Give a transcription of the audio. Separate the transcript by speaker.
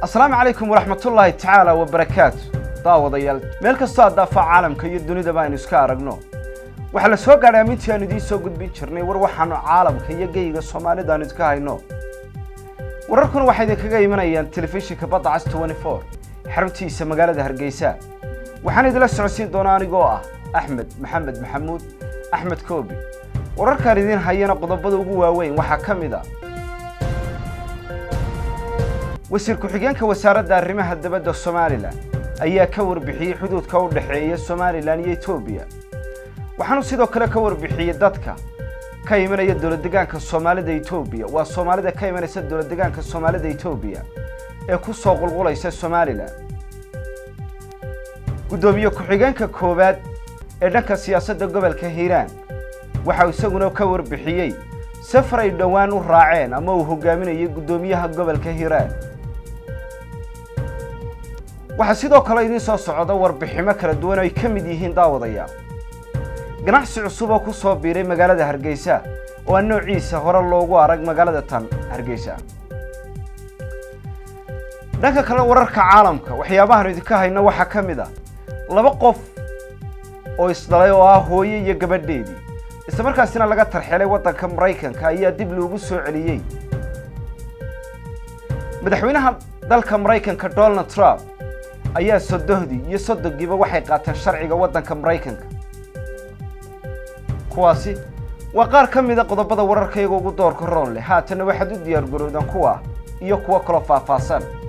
Speaker 1: asalaamu calaykum waraxmatullaahi tacaala wabarakaatu daawadayaal meel kastoo aad daafaa caalamka iyo dunidaba aynu iska aragno waxaa la soo gaadhay amintii aanu idiin soo gudbin jirnay war waxaanu caalamka iyo geyga soomaalida aanu idinka hayno wararkuna waxay idinkaga imanayaan telefishinka badda cas xaruntiisa magaalada hargeysa waxaan idila socodsiin doonaa anigoo ah axmed maxamed maxamuud axmed koobi wararkaan idiin hayana qodobada ugu waaweyn waxaa ka mid a wasiir ku-xigeenka wasaaradda arrimaha dabadda somalilan ayaa ka warbixiyey xuduudka u dhexeeya somalilan iyo etoobiya waxaanu sidoo kale ka warbixiyey dadka ka imanaya dowladdegaanka soomaalida etoobiya waa soomaalida ka imanaysa dowladdegaanka soomaalida etoobiya ee ku soo qulqulaysa somalilan guddoomiye ku-xigeenka koowaad ee dhanka siyaasadda gobolka hiiraan waxau isaguna ka warbixiyey safar ay dhowaan u raaceen ama uu hogaaminayay guddoomiyaha gobolka hiiraan waxaa sidoo kale idiin soo socda warbiximo kala duwan oo ay ka mid yihiin daawadayaal ganacsi cusub oo ku soo biiray magaalada hargeysa oo aan noociisa hore loogu arag magaalada tan hargeysa dhanka kale wararka caalamka waxyaabahaanu idinka hayno waxaa ka mid ah laba qof oo isdhalay oo ah hooye iyo gabadheedii isla markaasina laga tarxelay waddanka maraykanka ayaa dib loogu soo celiyey madaxweynaha dalka maraykanka donald trump ayaa sodohdii iyo soddonkiiba waxay qaateen sharciga waddanka maraykanka kuwaasi waa qaar ka mida qodobada wararka iyaga ugu doorka roon leh haatanna waxaad u diyaar garoodaan kuwa iyo kuwo kaloo faahfaahsan